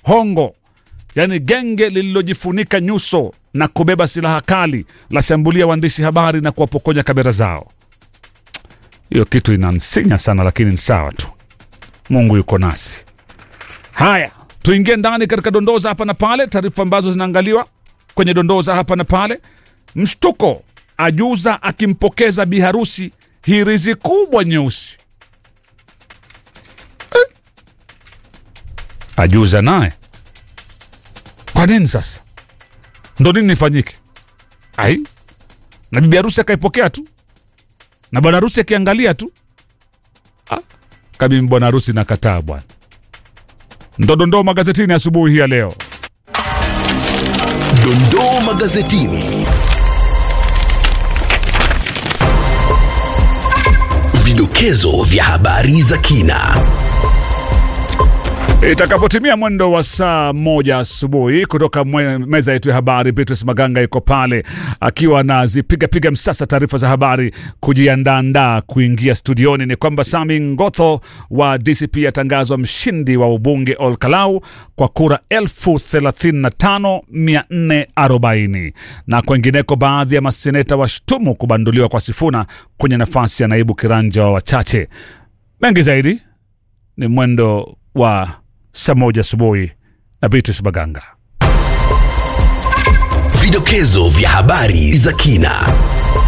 hongo, yaani genge lililojifunika nyuso na kubeba silaha kali la shambulia waandishi habari na kuwapokonya kamera zao. Hiyo kitu inansinya sana, lakini ni sawa tu. Mungu yuko nasi. Haya, tuingie ndani katika dondoza hapa na pale, taarifa ambazo zinaangaliwa kwenye dondoza hapa na pale. Mshtuko, ajuza akimpokeza biharusi hirizi kubwa nyeusi. Eh, ajuza naye kwa nini sasa? Ndo nini nifanyike? Ai, na bibi harusi akaipokea tu na bwana harusi akiangalia tu ah, kabimi bwana harusi nakataa bwana. Ndo dondoo magazetini asubuhi hii ya leo. Dondoo magazetini. Vidokezo vya habari za kina. Itakapotimia mwendo wa saa moja asubuhi kutoka mwe- meza yetu ya habari, Beatrice Maganga iko pale akiwa anazipigapiga msasa taarifa za habari, kujiandaandaa kuingia studioni. Ni kwamba Sami Ngotho wa DCP atangazwa mshindi wa ubunge Olkalau kwa kura elfu thelathini na tano mia nne arobaini na kwengineko, baadhi ya maseneta washtumu kubanduliwa kwa Sifuna kwenye nafasi ya naibu kiranja wa wachache. Mengi zaidi ni mwendo wa saa moja asubuhi na Beatrice Maganga. Vidokezo vya habari za kina.